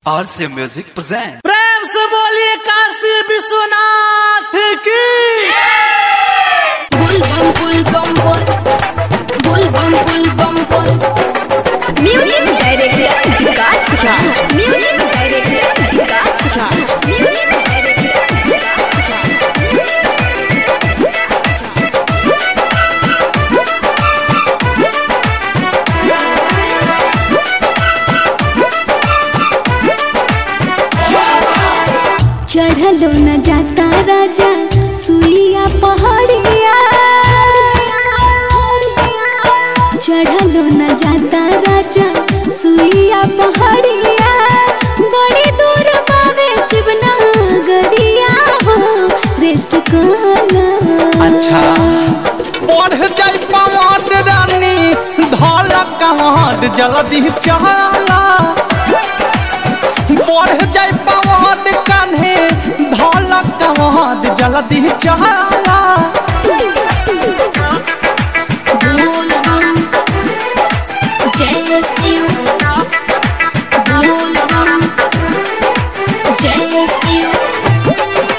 RC Music present. प्रेम से बोलिए काशी विश्वनाथ की Bull bum bull bum bull Bull bum bull bum bull Music director Vikas Raj Music director Vikas Raj Music director Vikas Raj चढ़लो न जाता राजा सुइया पहाड़िया चढ़लो न जाता राजा सुइया पहाड़िया बड़ी दूर बावे शिवनगरिया हो रेस्ट कर अच्छा बढ़ जाई पवार रानी धल कमांड जल्दी चला बढ़ जाई पवार कान्हे धल कमांड जल्दी चला Bull bum Jai Shiv Bull bum Jai Shiv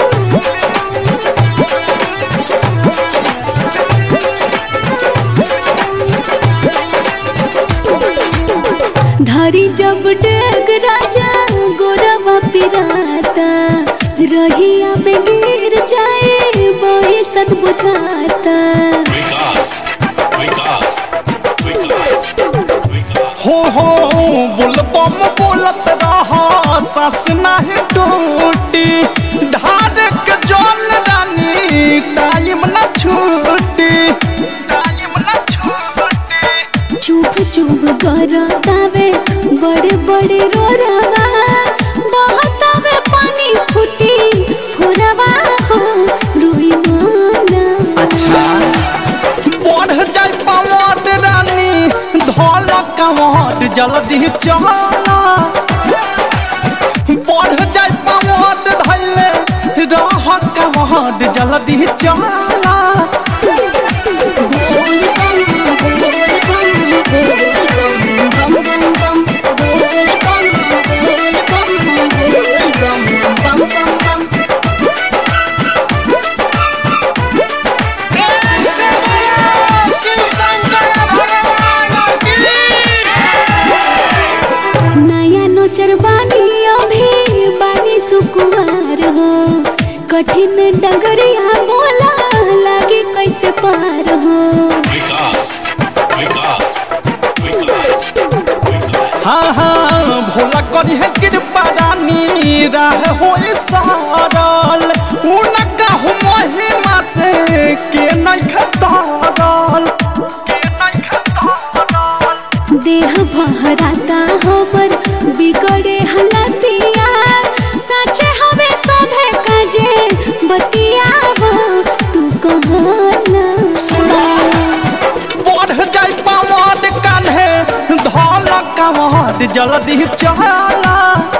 धरी जब डेग राजा गोरवा पिराता रहिया में गिर जाए बैसन बुझाता हो हो बुल बम बोलत रहा सस नहीं टूटी ढार के जल रानी टाइम न छूटी टाइम न छूटी चुप चुप करतावे बड़े बड़े रोरावा बहतावे पानी फूटी फोरवा हो रुई माला अच्छा बढ़ जाए पवार रानी धोल कमाट जल्दी चला बढ़ जाए पवार धैले रह कमाट जल्दी चला Bull bum bull bum bull bum bum bum Bull bum bull bum bull bum bum bum bum नया नोचर बानी अभी बानी सुकुमार हो कठिन डगरिया बोला लागे कैसे पार हो हाँ हाँ भोला करी है कृपा रानी राह हो सारल उनका हो महिमा से के नहीं खतारल के नहीं खतारल देह बहराता हमर बिगड़े हलतिया सचे हवे सभे काजे बतिया हो तू कहला बढ़ जाए पवाद कान्हे धौल कमाद जल्दी चला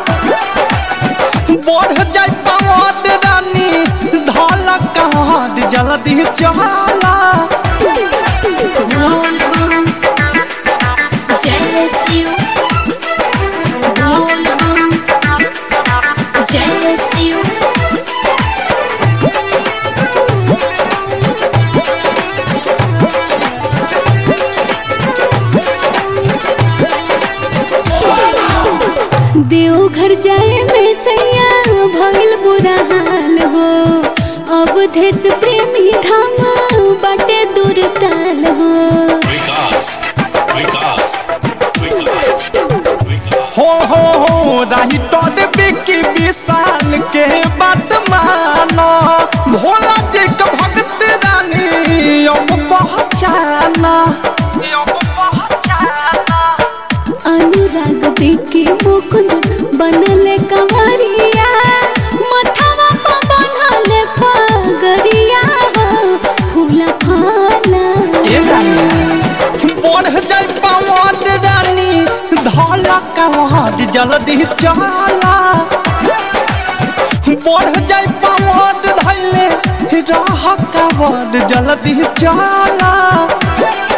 बढ़ जाए पवाद रानी धौल कमाद जल्दी चला Bull bum Jai Shiv Bull bum Jai Shiv Deoghar जाए में सैया भइल बुरा हाल हो अब देश प्रेमी धाम बाटे दूर ताल हो हो हो हो राही तो बिकी विशाल के बात मानो भोला जी का भक्त रानी अब पहचाना अब पहचाना अनुराग बिके मुकुंद बनले कंवरिया मथवा पर बनले पगरिया हो फूला फाला ए रानी बढ़ जाए पवार रानी धौला कवार जल्दी चला बढ़ जाए पवार धैले राह कवार जल्दी चला